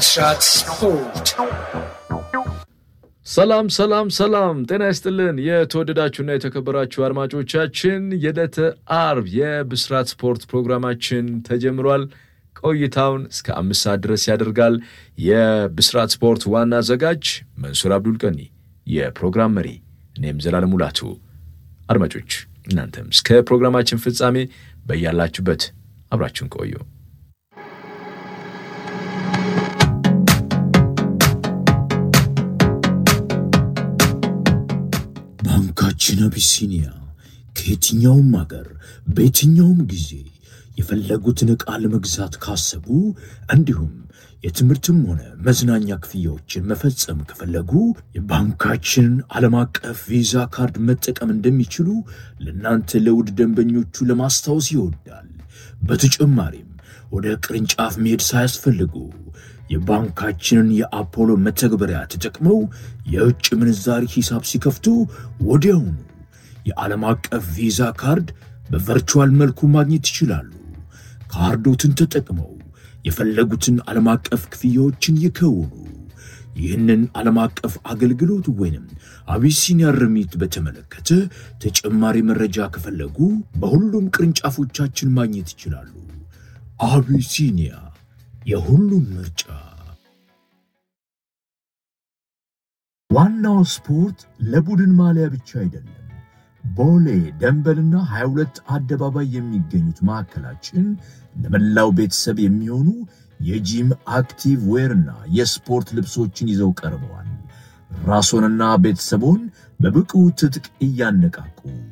ብስራት ስፖርት ሰላም ሰላም ሰላም፣ ጤና ይስጥልን የተወደዳችሁና የተከበራችሁ አድማጮቻችን የዕለተ አርብ የብስራት ስፖርት ፕሮግራማችን ተጀምሯል። ቆይታውን እስከ አምስት ሰዓት ድረስ ያደርጋል። የብስራት ስፖርት ዋና አዘጋጅ መንሱር አብዱል ቀኒ፣ የፕሮግራም መሪ እኔም ዘላለም ሙላቱ። አድማጮች እናንተም እስከ ፕሮግራማችን ፍጻሜ በያላችሁበት አብራችሁን ቆዩ። ባንካችን አቢሲኒያ ከየትኛውም አገር በየትኛውም ጊዜ የፈለጉትን ዕቃ ለመግዛት ካሰቡ እንዲሁም የትምህርትም ሆነ መዝናኛ ክፍያዎችን መፈጸም ከፈለጉ የባንካችንን ዓለም አቀፍ ቪዛ ካርድ መጠቀም እንደሚችሉ ለእናንተ ለውድ ደንበኞቹ ለማስታወስ ይወዳል። በተጨማሪም ወደ ቅርንጫፍ መሄድ ሳያስፈልጉ የባንካችንን የአፖሎ መተግበሪያ ተጠቅመው የውጭ ምንዛሪ ሂሳብ ሲከፍቱ ወዲያውኑ የዓለም አቀፍ ቪዛ ካርድ በቨርቹዋል መልኩ ማግኘት ይችላሉ። ካርዶትን ተጠቅመው የፈለጉትን ዓለም አቀፍ ክፍያዎችን ይከውኑ። ይህንን ዓለም አቀፍ አገልግሎት ወይንም አቢሲኒያ ርሚት በተመለከተ ተጨማሪ መረጃ ከፈለጉ በሁሉም ቅርንጫፎቻችን ማግኘት ይችላሉ። አቢሲኒያ የሁሉም ምርጫ። ዋናው ስፖርት ለቡድን ማሊያ ብቻ አይደለም። ቦሌ ደንበልና 22 አደባባይ የሚገኙት ማዕከላችን ለመላው ቤተሰብ የሚሆኑ የጂም አክቲቭ ዌርና የስፖርት ልብሶችን ይዘው ቀርበዋል። ራስዎንና ቤተሰቦን በብቁ ትጥቅ እያነቃቁ